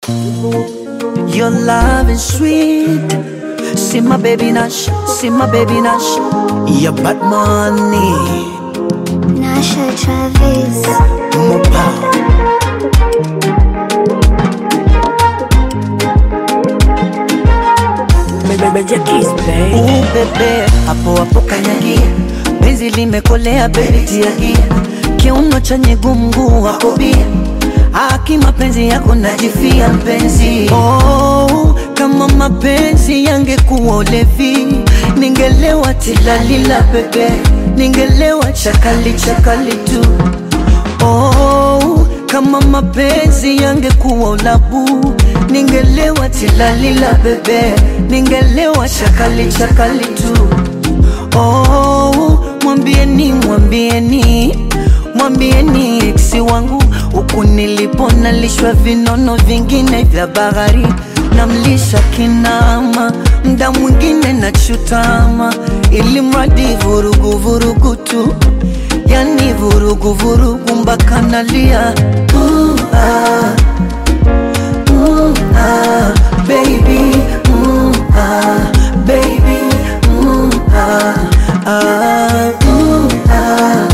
Your love is sweet. See my baby Nash, see my baby Nash. Your bad money. Nasha Travis. Mopa. Ooh, bebe, hapo hapo kanyagia, penzi limekolea baby tiagia, kiuno chenye gumgu wako bia, haki mapenzi yako najifia mpenzi. Oh, kama mapenzi yangekuwa ulevi, ningelewa tilalila bebe, ningelewa chakali chakali tu. Oh, kama mapenzi yangekuwa ulabu, ningelewa tilalila bebe, ningelewa chakali chakali tu. Oh, mwambieni mwambieni mwambieni eksi wangu huku nilipo nalishwa vinono vingine vya bahari namlisha kinama mda mwingine nachutama ili mradi vurugu vurugu tu yani vurugu vurugu mpaka nalia uh, ah, uh, ah, baby uh, ah, baby uh, ah, ah, uh, ah,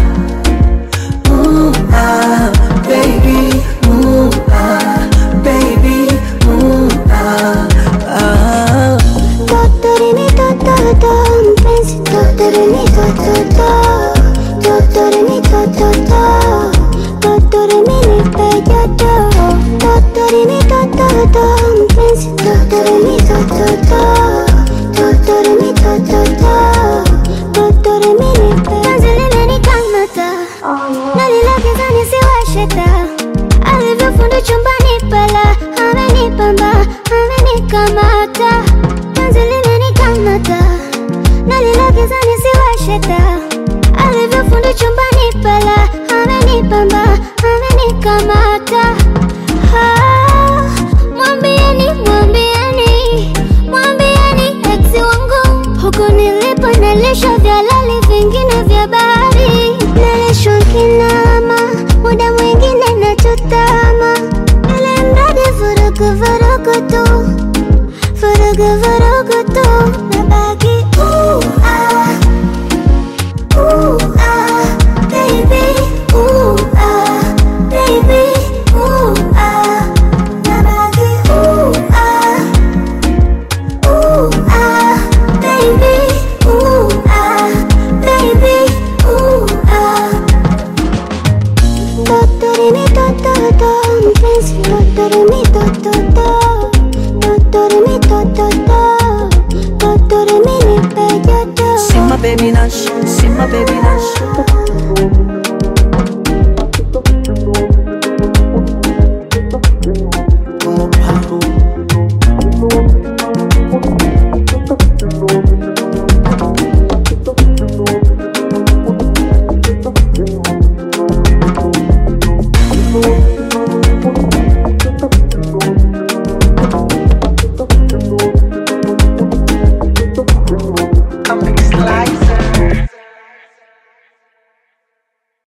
uh, ah, baby uh, ah, baby uh, ah, ah. Totorimi tototo, mpenzi totorimi tototo, totorimi tototo, totorimi nipe joto, totorimi tototo, mpenzi totorimi tototo, totorimi tototo, totorimi nipe. Penzi limenikamata, nalilegeza nisiwashe taa, alivyofundi chumbani pala, amenipamba, amenikamata penzi limenikamata nalilegeza nisiwashe taa alivyofundi chumbani pala amenipamba amenikamata Ah, mwambieni mwambieni mwambieni eksi wangu huku nilipo nalisha vya lali vingine vya bahari nalishwa kinama muda mwingine nachutama ili mradi vurugu vurugu tu Furugu furugu tu nabaki ooh ah ooh ah baby ooh ah baby ooh ah nabaki ooh ah ooh ah baby ooh ah baby ooh ah Totorimi tototo, mpenzi totorimi tototo, totorimi tototo, totorimi nipe joto. See my baby Nash, see my baby Nash.